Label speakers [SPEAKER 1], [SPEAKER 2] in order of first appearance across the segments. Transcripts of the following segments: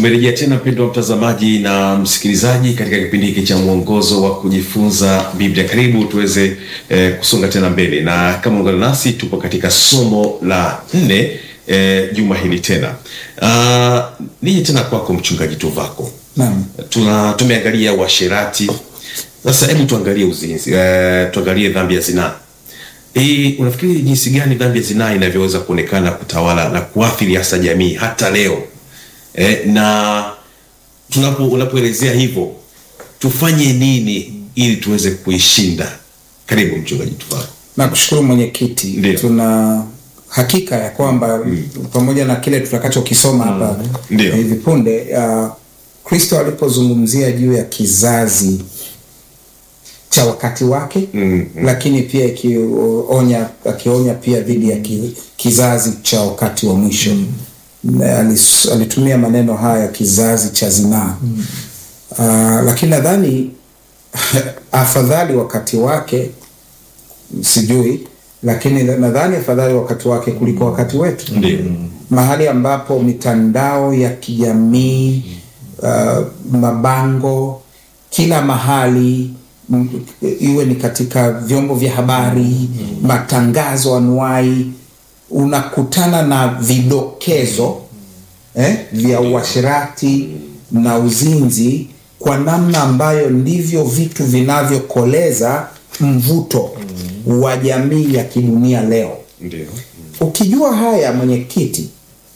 [SPEAKER 1] Tumerejea tena mpendwa mtazamaji na msikilizaji katika kipindi hiki cha mwongozo wa kujifunza Biblia. Karibu tuweze eh, kusonga tena mbele, na kama ungana nasi, tupo katika somo la nne eh, juma hili tena. Uh, nije tena kwako mchungaji Tuvako.
[SPEAKER 2] Naam.
[SPEAKER 1] Tuna tumeangalia uasherati, sasa hebu tuangalie uzinzi, eh, tuangalie dhambi ya zinaa. Eh, unafikiri jinsi gani dhambi ya zinaa inavyoweza kuonekana kutawala na kuathiri hasa jamii hata leo? Eh, na tunapo unapoelezea hivyo tufanye nini ili tuweze kuishinda? Karibu mchungaji Tuvako.
[SPEAKER 2] Nakushukuru mwenyekiti.
[SPEAKER 1] Ndio.
[SPEAKER 2] Tuna hakika ya kwamba pamoja na kile tutakachokisoma hapa
[SPEAKER 1] Ndio.
[SPEAKER 2] hivi punde, uh, Kristo alipozungumzia juu ya kizazi cha wakati wake
[SPEAKER 1] Mm,
[SPEAKER 2] lakini pia ikionya akionya pia dhidi ya ki, kizazi cha wakati wa mwisho Na alis- alitumia maneno haya kizazi cha zinaa uh, lakini nadhani afadhali wakati wake sijui lakini nadhani afadhali wakati wake kuliko wakati wetu
[SPEAKER 1] Ndio.
[SPEAKER 2] mahali ambapo mitandao ya kijamii uh, mabango kila mahali m- iwe ni katika vyombo vya habari matangazo anuai unakutana na vidokezo eh, vya uasherati na uzinzi kwa namna ambayo ndivyo vitu vinavyokoleza mvuto wa jamii ya kidunia leo
[SPEAKER 1] Ndio.
[SPEAKER 2] ukijua haya mwenyekiti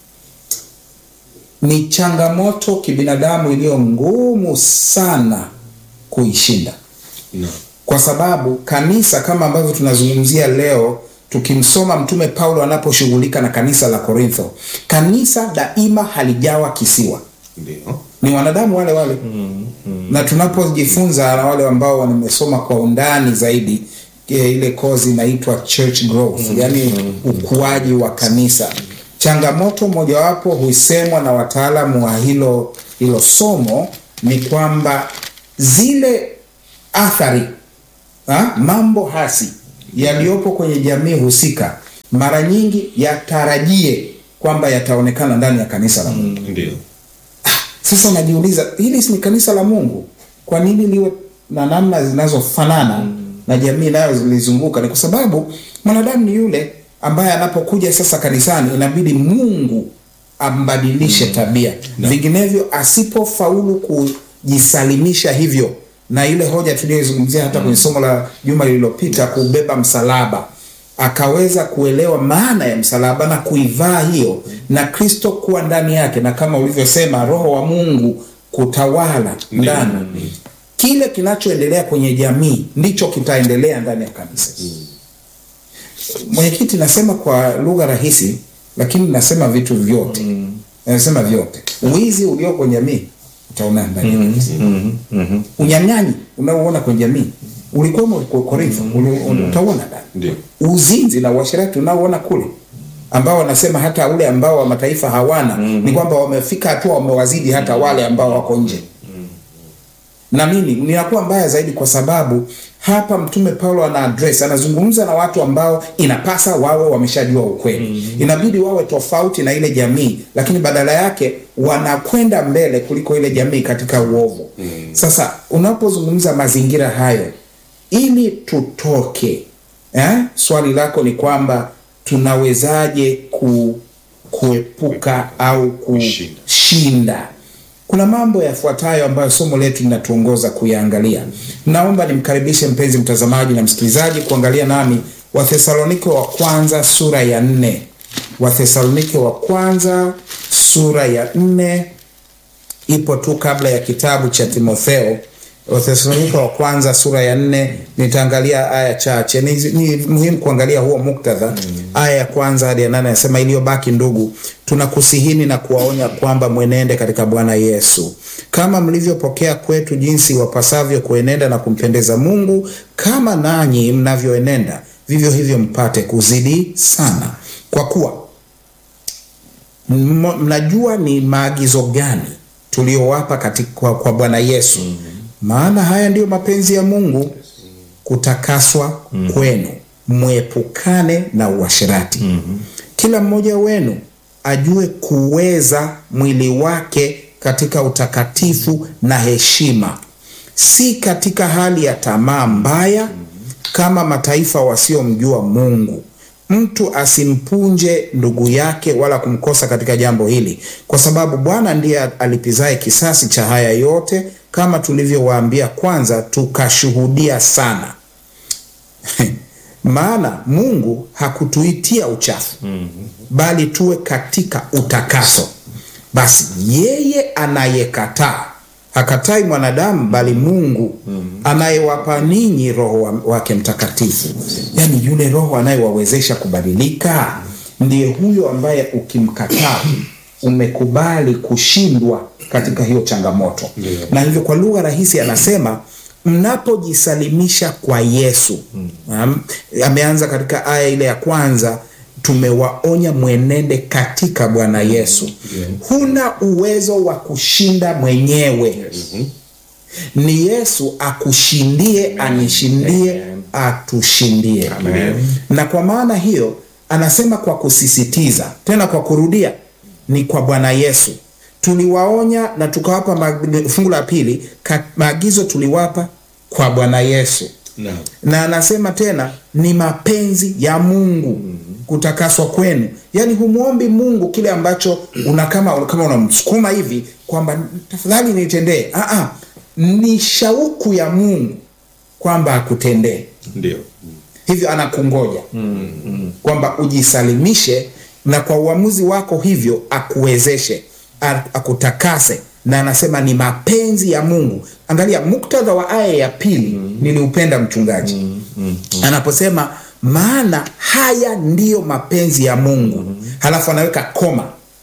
[SPEAKER 2] ni changamoto kibinadamu iliyo ngumu sana kuishinda
[SPEAKER 1] Naam.
[SPEAKER 2] kwa sababu kanisa kama ambavyo tunazungumzia leo tukimsoma mtume paulo anaposhughulika na kanisa la korintho kanisa daima halijawa kisiwa
[SPEAKER 1] Ndio.
[SPEAKER 2] ni wanadamu wale wale na tunapojifunza na wale ambao wamesoma kwa undani zaidi e, ile kozi inaitwa church growth yani ukuaji wa kanisa changamoto mojawapo huisemwa na wataalamu wa hilo hilo somo ni kwamba zile athari ha, mambo hasi yaliyopo kwenye jamii husika mara nyingi yatarajie kwamba yataonekana ndani ya kanisa la Mungu.
[SPEAKER 1] Ndio.
[SPEAKER 2] Sasa najiuliza hili si ni kanisa la Mungu, kwa nini liwe na namna zinazofanana na jamii inayolizunguka? Ni kwa sababu mwanadamu ni yule ambaye anapokuja sasa kanisani, inabidi Mungu ambadilishe tabia, vinginevyo asipofaulu kujisalimisha hivyo, na ile hoja tuliyoizungumzia hata kwenye somo la juma lililopita, kubeba msalaba akaweza kuelewa maana ya msalaba na kuivaa hiyo na Kristo kuwa ndani yake, na kama ulivyosema, Roho wa Mungu kutawala ndani. Kile kinachoendelea kwenye jamii ndicho kitaendelea ndani ya kanisa. Mwenyekiti, nasema kwa lugha rahisi, lakini nasema vitu vyote, nasema vyote. Wizi ulio kwenye jamii utaona ndani ya kanisa unyang'anyi unaoona kwenye jamii ulikuwemo kwa Korintho, uli- utauona ndani
[SPEAKER 1] Ndio.
[SPEAKER 2] uzinzi na uasherati unaoona kule ambao wanasema hata ule ambao wa mataifa hawana ni kwamba wamefika hatua wamewazidi hata wale ambao wako nje na nini ninakuwa mbaya zaidi kwa sababu hapa mtume paulo ana address anazungumza na watu ambao inapasa wawe wameshajua ukweli inabidi wawe tofauti na ile jamii lakini badala yake wanakwenda mbele kuliko ile jamii katika uovu sasa unapozungumza mazingira hayo ili tutoke eh? swali lako ni kwamba tunawezaje ku, kuepuka au
[SPEAKER 1] Kushinda.
[SPEAKER 2] kushinda kuna mambo yafuatayo ambayo somo letu linatuongoza kuyaangalia naomba nimkaribishe mpenzi mtazamaji na msikilizaji kuangalia nami wathesalonike wa kwanza sura ya nne wathesalonike wa kwanza sura ya nne ipo tu kabla ya kitabu cha timotheo wathesalonika wa kwanza sura ya nne nitaangalia aya chache ni, ni muhimu kuangalia huo muktadha aya ya kwanza hadi ya nane anasema iliyobaki ndugu tunakusihini na kuwaonya kwamba mwenende katika bwana yesu kama mlivyopokea kwetu jinsi wapasavyo kuenenda na kumpendeza mungu kama nanyi mnavyoenenda vivyo hivyo mpate kuzidi sana kwa kuwa M- mnajua ni maagizo gani tuliyowapa katika kwa, kwa bwana yesu maana haya ndiyo mapenzi ya mungu kutakaswa kwenu mwepukane na uasherati kila mmoja wenu ajue kuweza mwili wake katika utakatifu na heshima, si katika hali ya tamaa mbaya kama mataifa wasiomjua Mungu. Mtu asimpunje ndugu yake wala kumkosa katika jambo hili, kwa sababu Bwana ndiye alipizaye kisasi cha haya yote, kama tulivyowaambia kwanza, tukashuhudia sana. Maana Mungu hakutuitia uchafu, bali tuwe katika utakaso. Basi yeye anayekataa hakatai mwanadamu, bali Mungu anayewapa ninyi Roho wa- wake Mtakatifu, yaani yule Roho anayewawezesha kubadilika, ndiye huyo ambaye ukimkataa umekubali kushindwa katika hiyo changamoto. Na hivyo kwa lugha rahisi anasema mnapojisalimisha kwa Yesu. Um, ameanza katika aya ile ya kwanza, tumewaonya mwenende katika Bwana Yesu. Huna uwezo wa kushinda mwenyewe. Ni Yesu akushindie, anishindie, atushindie. Na kwa maana hiyo anasema kwa kusisitiza, tena kwa kurudia, ni kwa Bwana Yesu tuliwaonya na tukawapa mag- fungu la pili ka- maagizo tuliwapa kwa Bwana Yesu
[SPEAKER 1] Naam.
[SPEAKER 2] na anasema tena ni mapenzi ya Mungu kutakaswa kwenu. Yaani humwombi Mungu kile ambacho una kama kama unamsukuma hivi kwamba tafadhali nitendee. Ah ah, ni shauku ya Mungu kwamba akutendee.
[SPEAKER 1] Ndio.
[SPEAKER 2] Hivyo anakungoja kwamba ujisalimishe, na kwa uamuzi wako hivyo akuwezeshe, a- akutakase, na anasema ni mapenzi ya Mungu. Angalia muktadha wa aya ya pili, niliupenda mchungaji anaposema maana haya ndiyo mapenzi ya Mungu, halafu anaweka koma,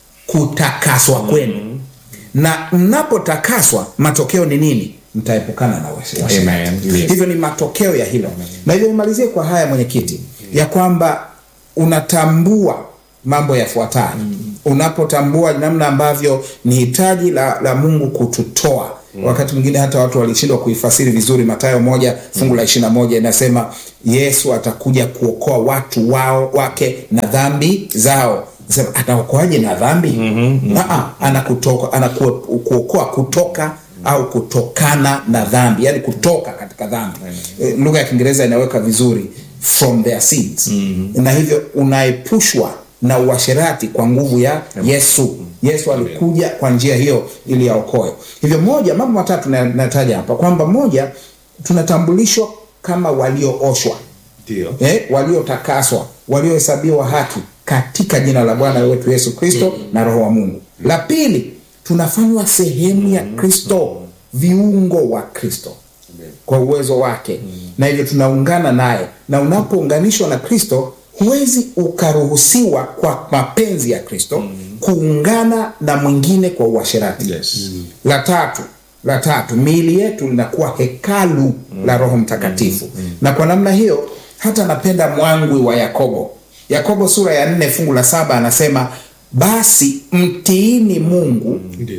[SPEAKER 2] kutakaswa kwenu, na mnapotakaswa matokeo ni nini? Mtaepukana na wasi-
[SPEAKER 3] Amen.
[SPEAKER 2] washerati.
[SPEAKER 3] Yes.
[SPEAKER 2] Hivyo ni matokeo ya hilo, na hivyo nimalizie kwa haya mwenyekiti, ya kwamba unatambua mambo yafuatayo unapotambua namna ambavyo ni hitaji la, la Mungu kututoa wakati mwingine hata watu walishindwa kuifasiri vizuri Mathayo moja fungu la ishirini na moja inasema Yesu atakuja kuokoa watu wao wake na dhambi zao. Sema ataokoaje na dhambi? Aa, anakutoka anakuokoa kutoka au kutokana na dhambi, yani kutoka katika dhambi. Eh, Lugha ya Kiingereza inaweka vizuri from their sins, na hivyo unaepushwa na uasherati kwa nguvu ya Yesu. Yesu alikuja kwa njia hiyo ili aokoe. Hivyo moja, mambo matatu na- nataja hapa kwamba moja, tunatambulishwa kama waliooshwa
[SPEAKER 1] Ndio.
[SPEAKER 2] eh, waliotakaswa, waliohesabiwa haki katika jina la Bwana wetu Yesu Kristo na Roho wa Mungu. La pili, tunafanywa sehemu ya Kristo, viungo wa Kristo kwa uwezo wake, na hivyo tunaungana naye, na unapounganishwa na Kristo huwezi ukaruhusiwa kwa mapenzi ya Kristo kuungana na mwingine kwa uasherati.
[SPEAKER 1] Yes.
[SPEAKER 2] La tatu, la tatu, miili yetu linakuwa hekalu la Roho Mtakatifu, na kwa namna hiyo hata napenda mwangwi wa Yakobo. Yakobo sura ya nne fungu la saba anasema basi mtiini Mungu,
[SPEAKER 1] Ndio.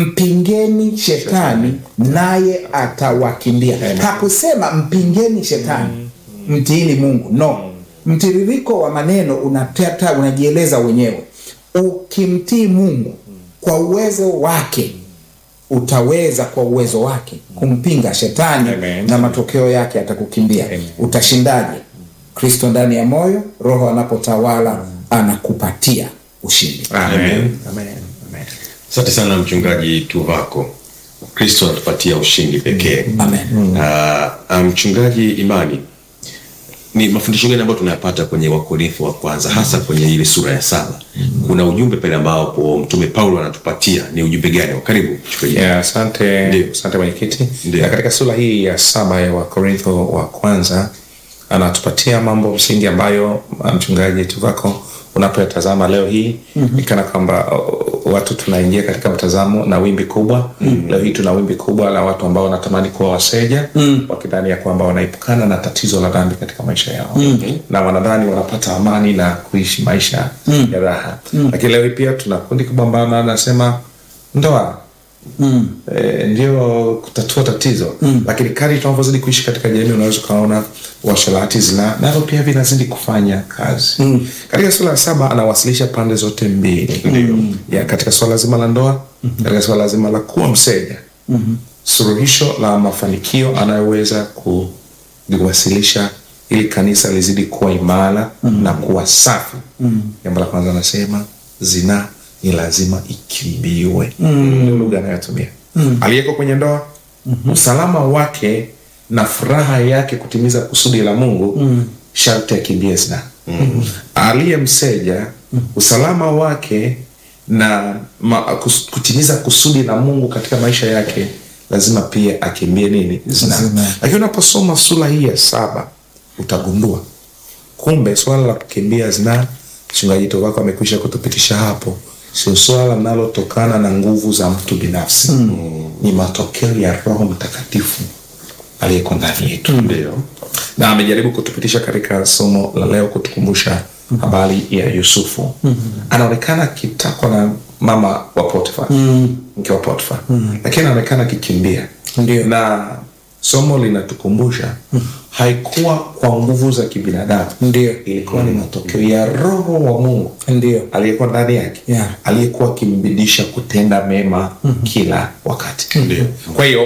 [SPEAKER 2] mpingeni shetani naye atawakimbia. Hakusema mpingeni shetani, mtiini Mungu. No, mtiririko wa maneno unateta, unajieleza wenyewe. Ukimtii Mungu kwa uwezo wake utaweza kwa uwezo wake kumpinga shetani
[SPEAKER 3] Amen.
[SPEAKER 2] na matokeo yake atakukimbia. Utashindaje? Kristo ndani ya moyo, Roho anapotawala anakupatia ushindi.
[SPEAKER 3] Amen.
[SPEAKER 1] Amen.
[SPEAKER 3] Amen. Amen.
[SPEAKER 1] Asante sana mchungaji Tuvako. Kristo anatupatia ushindi pekee.
[SPEAKER 2] Amen.
[SPEAKER 1] Ah, ah, mchungaji Imani, ni mafundisho gani ambayo tunayapata kwenye Wakorintho wa kwanza hasa kwenye ile sura ya saba? Kuna ujumbe pale ambapo mtume Paulo anatupatia, ni ujumbe gani? Karibu mchungaji.
[SPEAKER 3] Yeah, asante
[SPEAKER 1] Ndio.
[SPEAKER 3] asante mwenyekiti.
[SPEAKER 1] Ndio.
[SPEAKER 3] Na katika sura hii ya saba ya Wakorintho wa kwanza anatupatia mambo msingi ambayo uh, mchungaji Tuvako unapoyatazama leo hii ni kana kwamba uh, watu tunaingia katika mtazamo na wimbi kubwa. Leo hii tuna wimbi kubwa la watu ambao wanatamani kuwa waseja wakidhani ya kwamba wanaepukana na tatizo la dhambi katika maisha yao na wanadhani wanapata amani na kuishi maisha ya raha. Lakini leo hii pia tuna kundi kubwa ambalo anasema ndoa e, ndio kutatua tatizo lakini kadri tunavyozidi kuishi katika jamii unaweza ukaona uasherati zina navyo pia vinazidi kufanya kazi katika sura ya saba anawasilisha pande zote mbili ya katika swala zima la ndoa katika swala zima la kuwa mseja suluhisho la mafanikio anayoweza kuliwasilisha ili kanisa lizidi kuwa imara na kuwa safi jambo la kwanza anasema zinaa ni lazima ikimbiwe ndio lugha anayotumia aliyeko kwenye ndoa usalama wake na furaha yake kutimiza kusudi la mungu sharti akimbie zinaa aliye mseja usalama wake na ma, kus, kutimiza kusudi la mungu katika maisha yake lazima pia akimbie nini zinaa
[SPEAKER 2] Zinaa.
[SPEAKER 3] lakini unaposoma sura hii ya saba utagundua kumbe swala la kukimbia zinaa mchungaji tovako amekwisha kutupitisha hapo sio swala linalotokana na nguvu za mtu binafsi mm. ni matokeo ya roho mtakatifu aliyeko ndani yetu
[SPEAKER 1] Ndio.
[SPEAKER 3] na amejaribu kutupitisha katika somo la leo kutukumbusha habari ya yusufu anaonekana akitakwa na mama wa potifa mke wa potifa lakini anaonekana akikimbia
[SPEAKER 2] Ndio.
[SPEAKER 3] na somo linatukumbusha haikuwa kwa nguvu za kibinadamu
[SPEAKER 2] Ndio.
[SPEAKER 3] ilikuwa ni matokeo ya roho wa mungu
[SPEAKER 2] ndio
[SPEAKER 3] aliyekuwa ndani yake
[SPEAKER 2] Yeah.
[SPEAKER 3] aliyekuwa akimbidisha kutenda mema kila wakati
[SPEAKER 1] Ndio.
[SPEAKER 3] kwa hiyo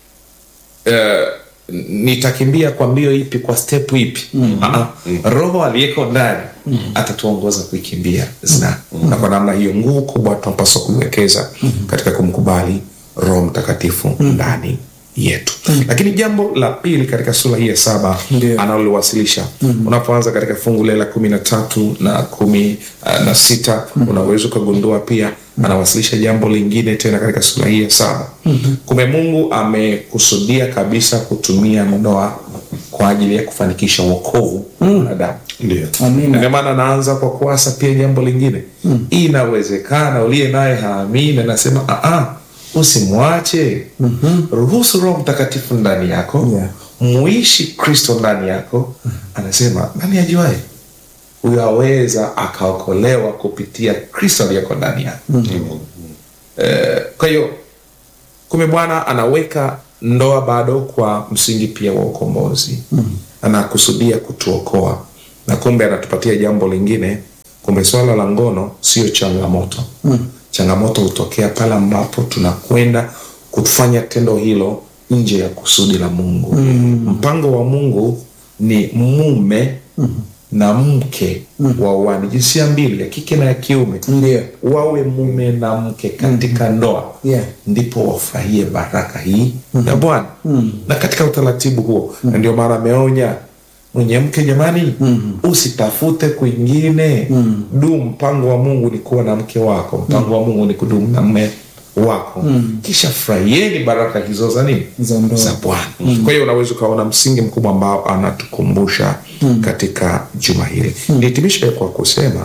[SPEAKER 3] uh, nitakimbia kwa mbio ipi kwa step ipi uh-uh. roho aliyeko ndani atatuongoza kuikimbia zina na kwa namna hiyo nguvu kubwa tunapaswa kuiwekeza katika kumkubali roho mtakatifu ndani yetu lakini jambo la pili katika sura hii ya saba
[SPEAKER 2] Ndio.
[SPEAKER 3] analoliwasilisha unapoanza katika fungu lile la kumi na tatu na kumi uh, na sita unaweza ukagundua pia anawasilisha jambo lingine tena katika sura hii ya saba kumbe mungu amekusudia kabisa kutumia ndoa kwa ajili ya kufanikisha uokovu wa wanadamu
[SPEAKER 1] Ndio.
[SPEAKER 3] Na
[SPEAKER 2] amina
[SPEAKER 3] ndio maana anaanza kwa kuasa pia jambo lingine mm. inawezekana uliye naye haamini anasema "Ah, usimwache mm-hmm. ruhusu roho mtakatifu ndani yako
[SPEAKER 2] Yeah.
[SPEAKER 3] muishi kristo ndani yako anasema nani ajuae huyo aweza akaokolewa kupitia kristo aliyoko ndani yako mm-hmm. eh, kwa hiyo kumbe bwana anaweka ndoa bado kwa msingi pia wa ukombozi mm. anakusudia kutuokoa na kumbe anatupatia jambo lingine kumbe swala la ngono sio changamoto mm. changamoto hutokea pale ambapo tunakwenda kufanya tendo hilo nje ya kusudi la mungu mm. mpango wa mungu ni mume mm. na mke mm. wauane jinsia mbili ya kike na ya kiume
[SPEAKER 2] ndio
[SPEAKER 3] wawe mume na mke katika ndoa
[SPEAKER 2] Yeah.
[SPEAKER 3] ndipo wafurahie baraka hii ya bwana na katika utaratibu huo na ndio maana ameonya mwenye mke jamani usitafute kwingine du mpango wa mungu ni kuwa na mke wako mpango wa mungu ni kudumu na mme wako kisha furahieni baraka hizo za nini
[SPEAKER 2] Za ndoa.
[SPEAKER 3] za bwana kwa hiyo unaweza ukaona msingi mkubwa ambao anatukumbusha katika juma hili nihitimishe kwa kusema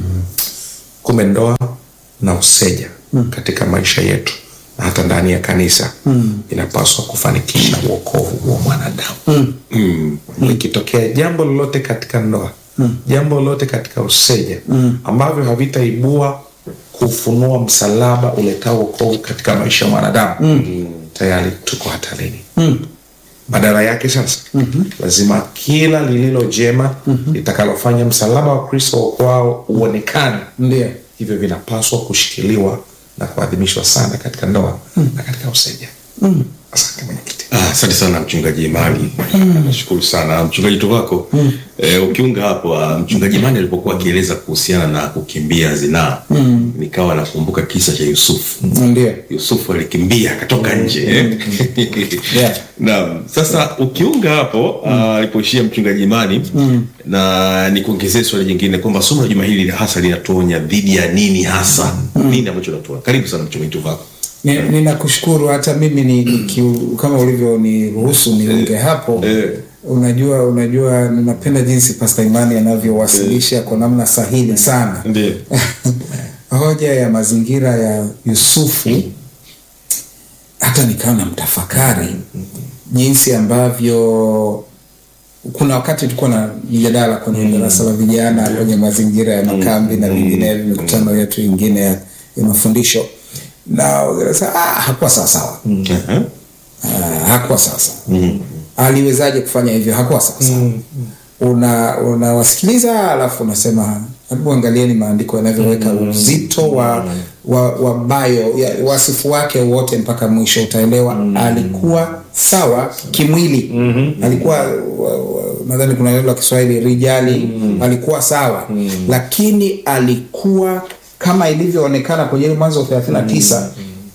[SPEAKER 3] kumbe ndoa na useja mm. katika maisha yetu na hata ndani ya kanisa mm. inapaswa kufanikisha uokovu wa mwanadamu mm. mm. likitokea jambo lolote katika ndoa mm. jambo lolote katika useja mm. ambavyo havitaibua kufunua msalaba uletao uokovu katika maisha ya mwanadamu mm. tayari tuko hatarini mm badala yake sasa mm-hmm. lazima kila lililo jema mm-hmm. litakalofanya msalaba wa kristo kwao uonekane
[SPEAKER 2] ndio
[SPEAKER 3] hivyo vinapaswa kushikiliwa na kuadhimishwa sana katika ndoa mm. na katika useja mm. asante mwenyekiti
[SPEAKER 1] Ah, asante sana mchungaji Imani, nashukuru sana mchungaji Tovako. Eh, ukiunga hapo ah, mchungaji Imani alipokuwa akieleza kuhusiana na kukimbia zinaa nikawa nakumbuka kisa cha Yusufu.
[SPEAKER 2] ndio
[SPEAKER 1] Yusufu alikimbia akatoka nje eh.
[SPEAKER 2] Yeah.
[SPEAKER 1] Naam, sasa ukiunga hapo ah, alipoishia mchungaji Imani na nikuongezee swali jingine kwamba somo la juma hili hasa linatuonya dhidi ya nini hasa nini ambacho natuonya. Karibu sana mchungaji Tovako.
[SPEAKER 2] Ni- ninakushukuru hata mimi ni, ni kiu, kama ulivyoniruhusu niunge hapo
[SPEAKER 1] eh.
[SPEAKER 2] unajua unajua ninapenda jinsi pasta imani anavyowasilisha kwa namna sahihi sana
[SPEAKER 1] Ndio.
[SPEAKER 2] hoja ya mazingira ya yusufu hata nikawa na mtafakari jinsi ambavyo kuna wakati tulikuwa na mjadala kwenye darasa la vijana kwenye mazingira ya makambi na vinginevyo mikutano yetu ingine ya, ya mafundisho na wakasema, ah, hakuwa sawasawa
[SPEAKER 1] Aha.
[SPEAKER 2] Ah, hakuwa sawasawa aliwezaje kufanya hivyo hakuwa sawasawa una unawasikiliza alafu unasema Hebu angalieni maandiko yanavyoweka uzito wa, wa, wa bio ya, wasifu wake wote mpaka mwisho, utaelewa alikuwa sawa kimwili. Alikuwa wa- wa- nadhani kuna neno la Kiswahili rijali, alikuwa sawa lakini alikuwa kama ilivyoonekana kwenye ile Mwanzo 39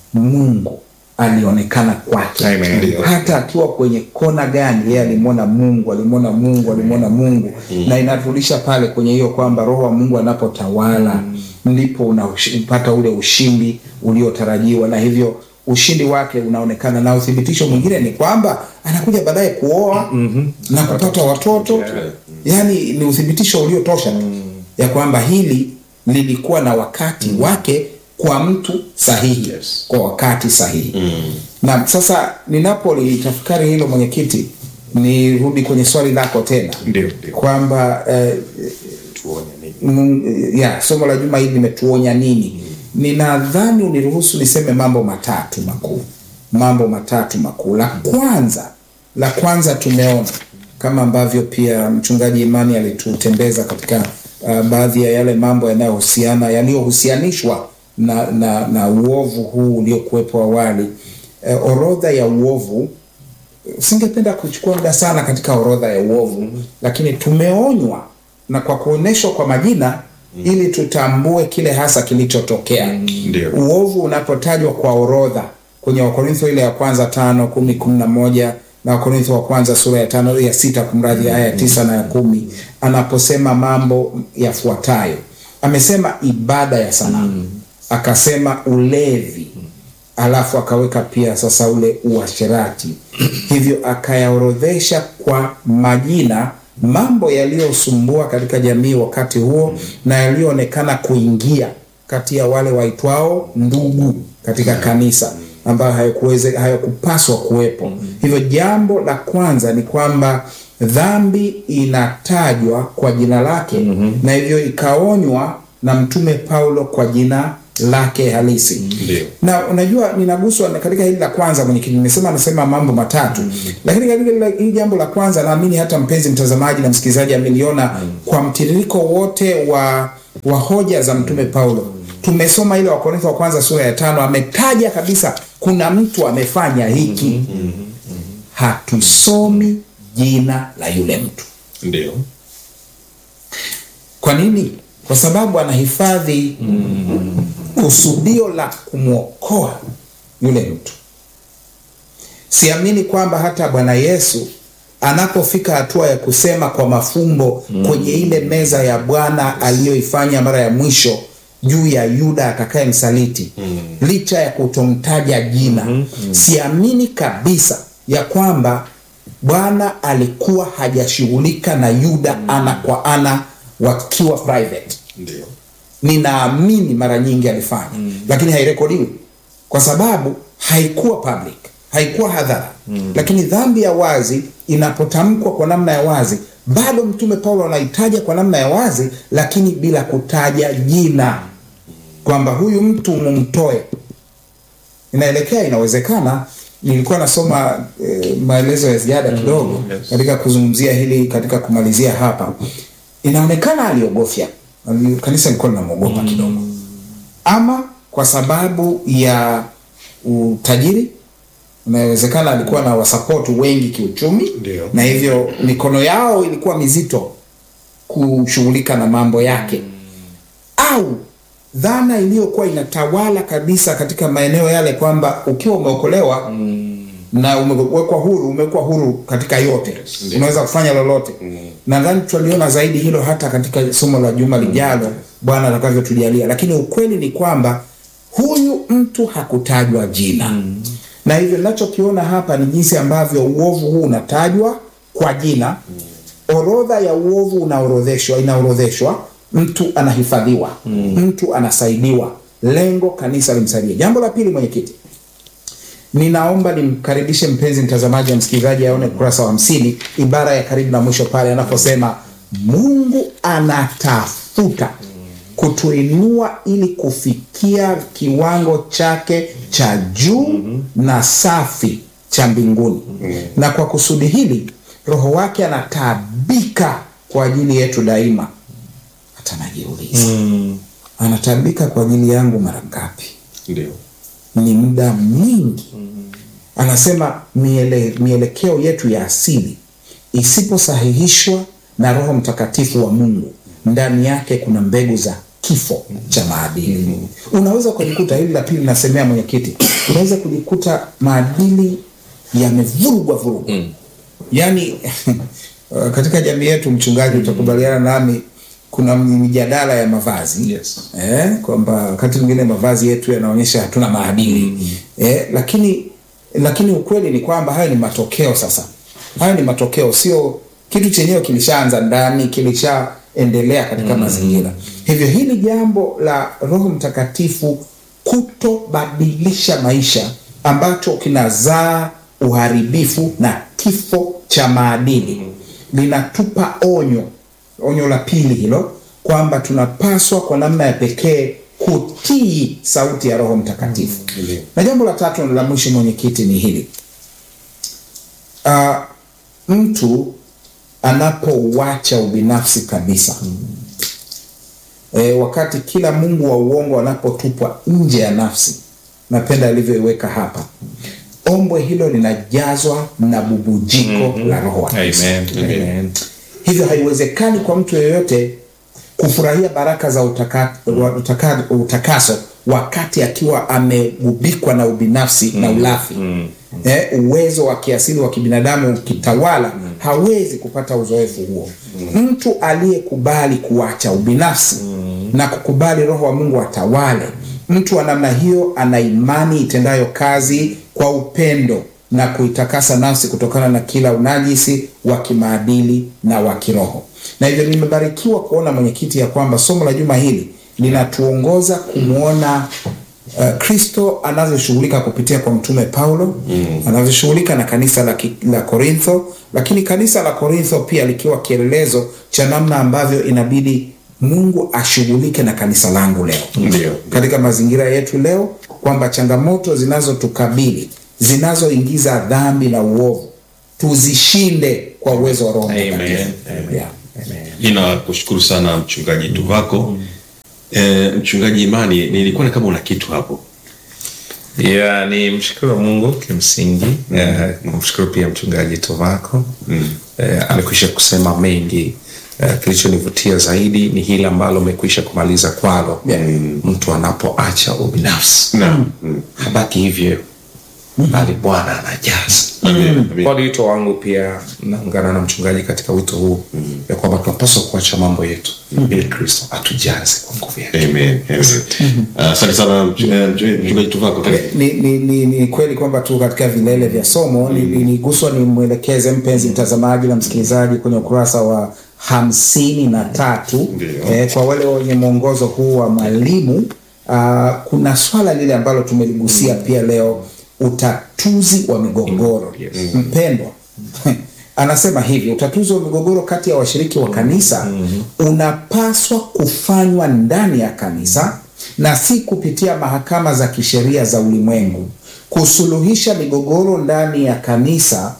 [SPEAKER 2] Mungu alionekana kwake
[SPEAKER 3] Amen.
[SPEAKER 1] Ndio.
[SPEAKER 2] hata akiwa kwenye kona gani yeye alimwona mungu alimwona mungu alimwona mungu na inaturudisha pale kwenye hiyo kwamba roho wa mungu anapotawala ndipo unapata ule ushindi uliotarajiwa na hivyo ushindi wake unaonekana na uthibitisho mwingine ni kwamba anakuja baadaye kuoa na kupata watoto yaani ni uthibitisho uliotosha tu ya kwamba hili lilikuwa na wakati wake kwa mtu sahihi
[SPEAKER 1] Yes.
[SPEAKER 2] kwa wakati sahihi na sasa ninapolitafakari hilo mwenyekiti nirudi kwenye swali lako tena
[SPEAKER 1] Ndio, ndio.
[SPEAKER 2] kwamba eh,
[SPEAKER 1] Tuone nini.
[SPEAKER 2] mm, ya somo la juma hili limetuonya nini ninadhani uniruhusu niseme mambo matatu makuu mambo matatu makuu la kwanza la kwanza tumeona kama ambavyo pia mchungaji imani alitutembeza katika uh, baadhi ya yale mambo yanayohusiana yaliyohusianishwa na, na, na uovu huu uliokuwepo awali uh, orodha ya uovu singependa kuchukua muda sana katika orodha ya uovu lakini tumeonywa na kwa kuonyeshwa kwa majina ili tutambue kile hasa kilichotokea
[SPEAKER 1] Ndio.
[SPEAKER 2] uovu unapotajwa kwa orodha kwenye wakorintho ile ya kwanza tano kumi kumi na moja na wakorintho wa kwanza sura ya tano ya sita kumradhi aya ya tisa na ya kumi anaposema mambo yafuatayo amesema ibada ya sanamu akasema ulevi alafu akaweka pia sasa ule uasherati hivyo akayaorodhesha kwa majina mambo yaliyosumbua katika jamii wakati huo na yaliyoonekana kuingia kati ya wale waitwao ndugu katika kanisa ambayo hayakuweze hayakupaswa kuwepo hivyo jambo la kwanza ni kwamba dhambi inatajwa kwa jina lake na hivyo ikaonywa na mtume paulo kwa jina lake halisi
[SPEAKER 1] Ndio.
[SPEAKER 2] na unajua ninaguswa na- katika hili la kwanza mwenyekiti nimesema anasema mambo matatu lakini katika hili la- hili jambo la kwanza naamini hata mpenzi mtazamaji na msikilizaji ameliona kwa mtiririko wote wa wa hoja za mtume paulo tumesoma ile wakorintho wa kwanza sura ya tano ametaja kabisa kuna mtu amefanya hiki hatusomi jina la yule mtu
[SPEAKER 1] Ndio.
[SPEAKER 2] kwa nini kwa sababu anahifadhi kusudio la kumwokoa yule mtu siamini kwamba hata bwana yesu anapofika hatua ya kusema kwa mafumbo kwenye ile meza ya bwana aliyoifanya mara ya mwisho juu ya yuda atakaye msaliti licha ya kutomtaja jina siamini kabisa ya kwamba bwana alikuwa hajashughulika na yuda ana kwa ana wakiwa private
[SPEAKER 1] Ndio.
[SPEAKER 2] ninaamini mara nyingi alifanya mm. lakini hairekodiwi kwa sababu haikuwa public haikuwa hadhara mm. lakini dhambi ya wazi inapotamkwa kwa namna ya wazi bado mtume paulo anaitaja kwa namna ya wazi lakini bila kutaja jina kwamba huyu mtu mumtoe inaelekea inawezekana nilikuwa nasoma e, maelezo ya ziada kidogo
[SPEAKER 1] yes.
[SPEAKER 2] katika kuzungumzia hili katika kumalizia hapa inaonekana aliogofya Ali- kanisa lilikuwa linamwogopa kidogo ama kwa sababu ya utajiri inawezekana alikuwa na wasapoti wengi kiuchumi
[SPEAKER 1] Ndio.
[SPEAKER 2] na hivyo mikono yao ilikuwa mizito kushughulika na mambo yake au dhana iliyokuwa inatawala kabisa katika maeneo yale kwamba ukiwa umeokolewa na umewekwa huru umewekwa huru katika yote
[SPEAKER 1] Ndio.
[SPEAKER 2] unaweza kufanya lolote nadhani tutaliona zaidi hilo hata katika somo la juma lijalo bwana atakavyotujalia lakini ukweli ni kwamba huyu mtu hakutajwa jina na hivyo ninachokiona hapa ni jinsi ambavyo uovu huu unatajwa kwa jina orodha ya uovu unaorodheshwa inaorodheshwa mtu anahifadhiwa mtu anasaidiwa lengo kanisa limsaidie jambo la pili mwenyekiti ninaomba nimkaribishe mpenzi mtazamaji na msikilizaji aone ukurasa wa hamsini ibara ya karibu na mwisho pale anaposema mungu anatafuta kutuinua ili kufikia kiwango chake cha juu na safi cha mbinguni na kwa kusudi hili roho wake anataabika kwa ajili yetu daima hata najiuliza anataabika kwa ajili yangu mara ngapi?
[SPEAKER 1] Ndio.
[SPEAKER 2] Ni muda mwingi. Anasema miele, mielekeo yetu ya asili isiposahihishwa na Roho Mtakatifu wa Mungu, ndani yake kuna mbegu za kifo cha maadili. Unaweza kujikuta, hili la pili nasemea mwenyekiti, unaweza kujikuta maadili yamevurugwa vurugwa yaani katika jamii yetu mchungaji, utakubaliana nami, kuna mijadala ya mavazi
[SPEAKER 3] Yes.
[SPEAKER 2] eh, kwamba wakati mwingine mavazi yetu yanaonyesha hatuna maadili eh, lakini lakini ukweli ni kwamba haya ni matokeo. Sasa haya ni matokeo, sio kitu chenyewe kilishaanza ndani, kilishaendelea katika mazingira. Hivyo hili jambo la Roho Mtakatifu kutobadilisha maisha ambacho kinazaa uharibifu na kifo cha maadili linatupa onyo, onyo la pili hilo, kwamba tunapaswa kwa namna ya pekee kutii sauti ya Roho Mtakatifu. Na jambo la tatu na la mwisho, mwenyekiti, ni hili uh, mtu anapouacha ubinafsi kabisa e, wakati kila mungu wa uongo anapotupwa nje ya nafsi, napenda alivyoiweka hapa, ombwe hilo linajazwa na bubujiko la Roho wa Kristo.
[SPEAKER 3] Amen. Amen.
[SPEAKER 2] Hivyo haiwezekani kwa mtu yeyote kufurahia baraka za utaka, wa- utaka, utakaso wakati akiwa amegubikwa na ubinafsi na ulafi. Eh, uwezo wa kiasili wa kibinadamu ukitawala, hawezi kupata uzoefu huo. Mtu aliyekubali kuacha ubinafsi na kukubali Roho wa Mungu atawale, mtu wa namna hiyo ana imani itendayo kazi kwa upendo na kuitakasa nafsi kutokana na kila unajisi wa kimaadili na wa kiroho. Na hivyo nimebarikiwa kuona mwenyekiti, ya kwamba somo la juma hili linatuongoza kumwona uh, Kristo anavyoshughulika kupitia kwa mtume Paulo anavyoshughulika na kanisa la, ki- la Korintho, lakini kanisa la Korintho pia likiwa kielelezo cha namna ambavyo inabidi Mungu ashughulike na kanisa langu leo
[SPEAKER 1] Ndio.
[SPEAKER 2] katika mazingira yetu leo, kwamba changamoto zinazotukabili zinazoingiza dhambi na uovu tuzishinde kwa uwezo wa Roho
[SPEAKER 3] Amen.
[SPEAKER 2] Mtakatifu.
[SPEAKER 3] Amen.
[SPEAKER 2] Yeah.
[SPEAKER 1] Ninakushukuru sana mchungaji Tuvako. E, mchungaji Imani, nilikuwa kama una kitu hapo.
[SPEAKER 3] ya ni mshukuru Mungu kimsingi Eh, mshukuru pia mchungaji Tovako Eh, amekwisha kusema mengi Eh, kilichonivutia zaidi ni hili ambalo umekwisha kumaliza kwalo mtu anapoacha ubinafsi
[SPEAKER 1] Naam.
[SPEAKER 3] habaki hivyo bali Bwana anajaza
[SPEAKER 1] Amen.
[SPEAKER 3] kwa wito wangu pia naungana na mchungaji katika wito huu ya kwamba tunapaswa kuacha mambo yetu ili Kristo atujaze kwa nguvu yake
[SPEAKER 1] Amen. Amen. Asante sana mch- eh, mch- mchungaji Tuvako. Karibu.
[SPEAKER 2] Ni, ni, ni, ni kweli kwamba tu katika vilele vya somo ni- ni- niguswa nimwelekeze mpenzi mtazamaji na msikilizaji kwenye ukurasa wa hamsini na tatu
[SPEAKER 1] Ndio.
[SPEAKER 2] eh, kwa wale wenye mwongozo huu wa mwalimu uh, kuna swala lile ambalo tumeligusia pia leo, utatuzi wa migogoro.
[SPEAKER 3] Yes.
[SPEAKER 2] Mpendwa anasema hivi, utatuzi wa migogoro kati ya washiriki wa kanisa unapaswa kufanywa ndani ya kanisa na si kupitia mahakama za kisheria za ulimwengu. Kusuluhisha migogoro ndani ya kanisa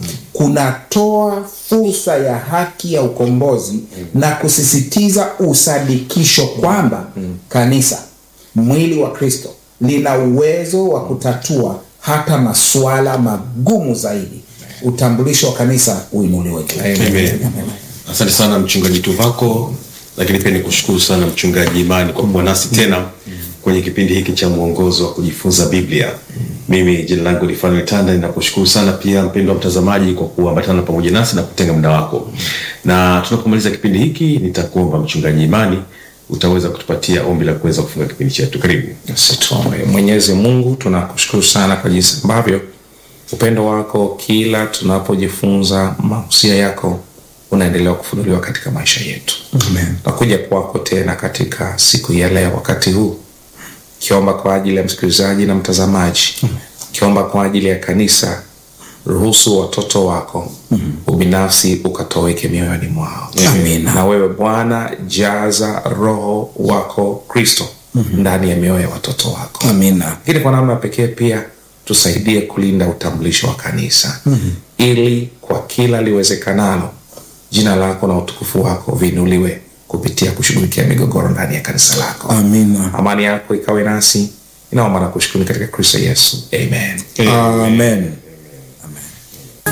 [SPEAKER 2] kunatoa fursa ya haki ya ukombozi na kusisitiza usadikisho kwamba kanisa, mwili wa Kristo, lina uwezo wa kutatua hata masuala magumu zaidi. Utambulisho wa kanisa uinuliwe juu.
[SPEAKER 1] Amen. Asante sana mchungaji Tuvako, lakini pia nikushukuru sana mchungaji Imani kwa kuwa nasi tena kwenye kipindi hiki cha mwongozo wa kujifunza Biblia. Mimi jina langu ni Fanuel Tanda, ninakushukuru sana pia mpendwa mtazamaji kwa kuambatana pamoja nasi na kutenga muda wako. Na tunapomaliza kipindi hiki, nitakuomba mchungaji Imani utaweza kutupatia ombi la kuweza kufunga kipindi chetu. Karibu.
[SPEAKER 3] Basi tuombe. Mwenyezi Mungu, tunakushukuru sana kwa jinsi ambavyo upendo wako kila tunapojifunza mahusia yako unaendelea kufunuliwa katika maisha yetu.
[SPEAKER 2] Amen.
[SPEAKER 3] Nakuja kwako tena katika siku ya leo, wakati huu kiomba kwa ajili ya msikilizaji na mtazamaji, kiomba kwa ajili ya kanisa. Ruhusu watoto wako ubinafsi ukatoweke mioyoni mwao.
[SPEAKER 2] Amina.
[SPEAKER 3] Na wewe Bwana, jaza Roho wako Kristo ndani ya mioyo ya watoto wako
[SPEAKER 2] Amina.
[SPEAKER 3] lakini kwa namna pekee pia tusaidie kulinda utambulisho wa kanisa ili kwa kila liwezekanalo jina lako na utukufu wako viinuliwe kupitia kushughulikia migogoro ndani ya kanisa lako.
[SPEAKER 2] Amina.
[SPEAKER 3] Amani yako ikawe nasi. Inaomba na kushukuru katika Kristo Yesu. Amen.
[SPEAKER 2] Amen.